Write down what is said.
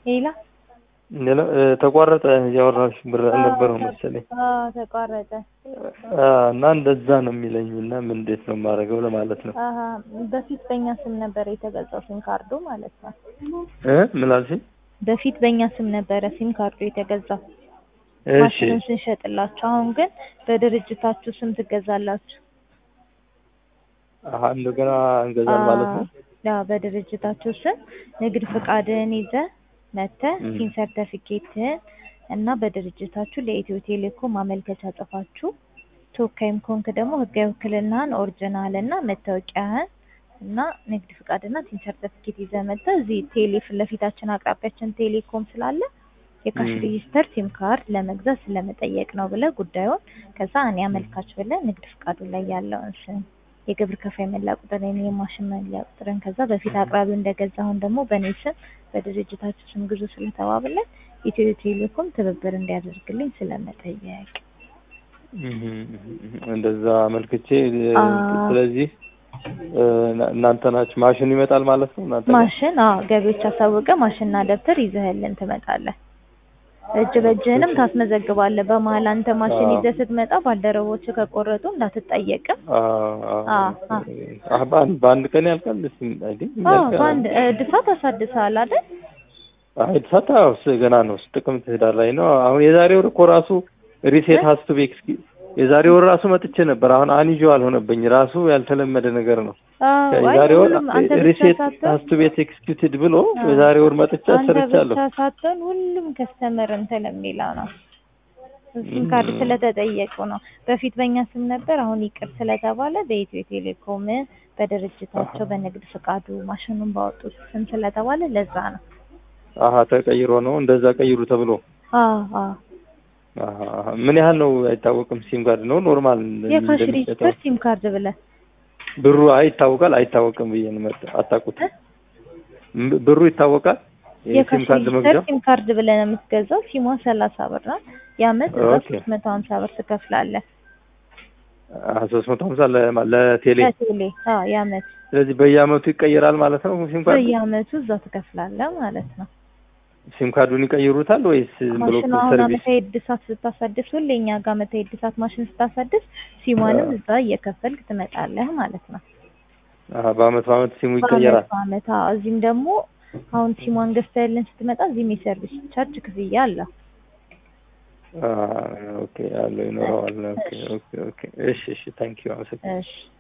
ሌላ ሌላ እ፣ ተቋረጠ እያወራሽ ብር አልነበረው መሰለኝ አዎ ተቋረጠ። አ፣ እና እንደዛ ነው የሚለኝ እና ምን እንዴት ነው የማደርገው ለማለት ነው አሀ በፊት በእኛ ስም ነበር የተገዛው ሲም ካርዱ ማለት ነው። እ ምን አልሽኝ? በፊት በእኛ ስም ነበረ ሲም ካርዱ የተገዛው እሺ ማሽኑን ስንሸጥላችሁ። አሁን ግን በድርጅታችሁ ስም ትገዛላችሁ። አሀ እንደገና እንገዛል ማለት ነው። አዎ በድርጅታችሁ ስም ንግድ ፍቃድህን ይዘህ መተህ እም። ሲም ሰርተፊኬትህን እና በድርጅታችሁ ለኢትዮ ቴሌኮም ማመልከቻ ጽፋችሁ ተወካይም ከሆንክ ደግሞ ህጋዊ ውክልናህን ኦሪጂናል እና መታወቂያህን እና ንግድ ፍቃድና ሲም ሰርተፊኬት ይዘህ መተህ እዚህ ቴሌ ፊት ለፊታችን አቅራቢያችን ቴሌኮም ስላለ የካሽ እም። ሬጂስተር ሲም ካርድ ለመግዛት ስለመጠየቅ ነው ብለህ ጉዳዩን ከዛ እኔ አመልካች ብለህ ንግድ ፍቃዱ ላይ ያለውን ስም የግብር ከፋይ መለያ ቁጥርን የማሽን መለያ ቁጥርን ከዛ በፊት አቅራቢው እንደገዛ አሁን ደግሞ በእኔ ስም በድርጅታችሁ ስም ግዙ ስለተባብለን ኢትዮ ቴሌኮም ትብብር እንዲያደርግልኝ ስለመጠየቅ እም፣ እንደዛ አመልክቼ እ፣ አ ስለዚህ እ፣ እና- እናንተ ናችሁ ማሽን ይመጣል ማለት ነው እናንተ ጋር? ማሽን አዎ ገቢዎች አሳውቀ ማሽንና ደብተር ይዘህልን ትመጣለህ። እጅ በእጅህንም ታስመዘግባለህ። በመሀል አንተ ማሽን አዎ። ይዘህ ስትመጣ ባልደረቦች ከቆረጡ እንዳትጠየቅም። አ፣ አ አ፣ አ አ፣ በአንድ በአንድ ቀን ያልቃል እስኪ አይደል? አዎ ያልቃል። በአንድ እድሳት አሳድሰሃል አይደል? አይ እድሳት አዎ፣ ስ- ገና ነው ጥቅምት ህዳር ላይ ነው። አሁን የዛሬ ወር እኮ ራሱ ሪሴት እ? ሀስቱ ቤክ የዛሬ ወር ራሱ መጥቼ ነበር። አሁን አንዩዋል ሆነብኝ። ራሱ ያልተለመደ ነገር ነው። አዎ አይ የዛሬ ወር ሁሉም አንተ ብቻ ሪሴት ሳትሆን ሀስቱ ቤት ኤክስኪዩትድ ብሎ አዎ የዛሬ ወር መጥቼ አንተ አሰርቻለሁ። ብቻ ሳትሆን ሁሉም ከስተመር እንትን የሚለው ነው። ሲም ካርድ ስለተጠየቁ ነው። በፊት በእኛ ስም ነበር፣ አሁን ይቅር ስለተባለ በኢትዮ ቴሌኮም በድርጅታቸው አሀ በንግድ ፍቃዱ ማሽኑን ባወጡት ስም ስለተባለ ለዛ ነው። አሀ ተቀይሮ ነው እንደዛ ቀይሩ ተብሎ አዎ አዎ አሀ አሀ። ምን ያህል ነው አይታወቅም። ሲም ካርድ ነው ኖርማል የካሽ እንደሚሸጠው ሬጂስተር ሲም ካርድ ብለህ ብሩ አይ ይታወቃል አይታወቅም ብዬ ነው መጣ አታውቁት እ? ም- ብሩ ይታወቃል የሲም የካሽ ካርድ ሬጂስተር መግዣ ሲም ካርድ ብለህ ነው የምትገዛው። ሲሟ ሰላሳ ብር ናት። የአመት እዛ ኦኬ ሶስት መቶ ሀምሳ ብር ትከፍላለህ ሶስት መቶ ሀምሳ ለማ- ለቴሌ ለቴሌ። አዎ የአመት ስለዚህ በየአመቱ ይቀየራል ማለት ነው ሲም ካርዱ በየአመቱ እዛ ትከፍላለህ ማለት ነው። ሲም ካርዱን ይቀይሩታል ወይስ ዝም ብሎ ማሽኑ አሁን ሰርቪስ አመታዊ እድሳት ስታሳድስ ሁሌ እኛ ጋር አመታዊ እድሳት ማሽን ስታሳድስ ሲሟንም እዛ እየከፈልክ ትመጣለህ ማለት ነው። አሀ በአመት በአመት ሲሙ በአመት ይቀየራል በአመት አዎ። እዚህም ደግሞ አሁን ሲሟን ገዝተህልን ስትመጣ እዚህም የሰርቪስ ቻርጅ ክፍያ አለው። አ ኦኬ አለው ይኖረዋል ኦኬ ኦኬ ኦኬ እሺ እሺ ታንኪዩ አመሰግናለሁ እሺ